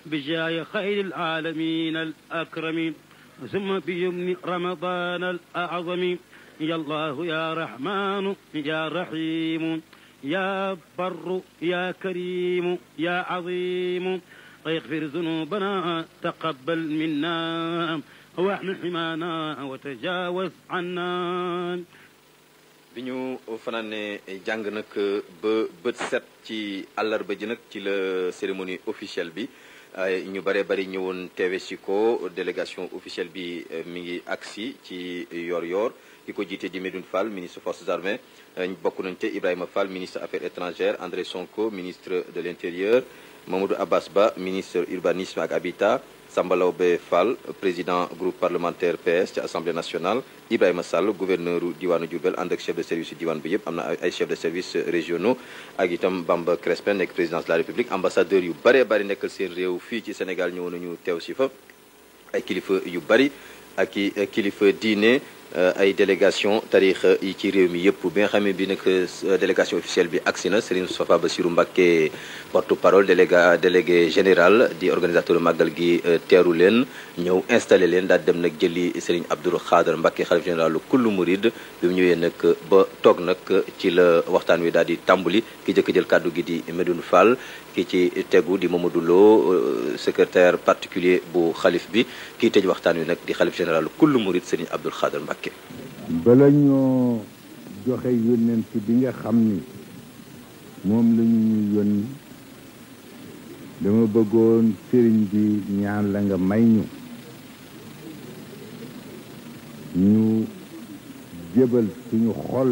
بجاه خير العالمين الأكرمين ثم بيمن رمضان الأعظم يا الله يا رحمن يا رحيم يا بر يا كريم يا عظيم اغفر ذنوبنا تقبل منا واحمل حمانا وتجاوز عنا bi ñu fanaane jàng nag ba bët set ci àllarba ji nag ci la cérémonie officielle bi ñu bare bari ñëwoon teewe si ko délégation officielle bi mi ngi agsi ci yor-yor ki ko jiite di Medoune Fall ministre forces armées bokk nañ te Ibrahima Fall ministre affaires étrangères André Sonko ministre de l'intérieur Mamadou Abbas Ba ministre urbanisme ak habitat Samba Laobé Fall président groupe parlementaire PS ci assemblée nationale Ibrahima Sall gouverneur diwaanu Diourbel ànd ak chef de service diwaan bi yëpp am na ay chef de service régionaux ak itam Bamba Crespin nekk présidence de la République ambassadeur yu baree bari nekkal seen réew fii ci Sénégal ñëw nañu teew si fa ay kilifa yu bari ak i kilifa diine ay délégation tarix yi ci réew mi yëpp bi nga xam ne bi nag délégation officielle bi agsi na Serigne Moustapha Bassirou Mbacké porte-parole déléga délégué général di organisateur màggal gi teeru leen ñëw installé leen daal dem nag jëli Serigne Abdou Khadre Mbacké xalif général kullu murid bi mu ñëwee nag ba toog nag ci la waxtaan wi daal di tàmbali ki jëkk jël kàddu gi di Medoune Fall ki ci tegu di Mamadou Lo secrétaire particulier bu xalif bi kii tëj waxtaan wi nag di xalif général kullu murid Serigne Abdou Khadre Mbacké bala ñoo joxe yónnent bi nga xam ni moom la ñu ñu yónni dama bëggoon sëriñ bi ñaan la nga may ñu ñu jëbal suñu xol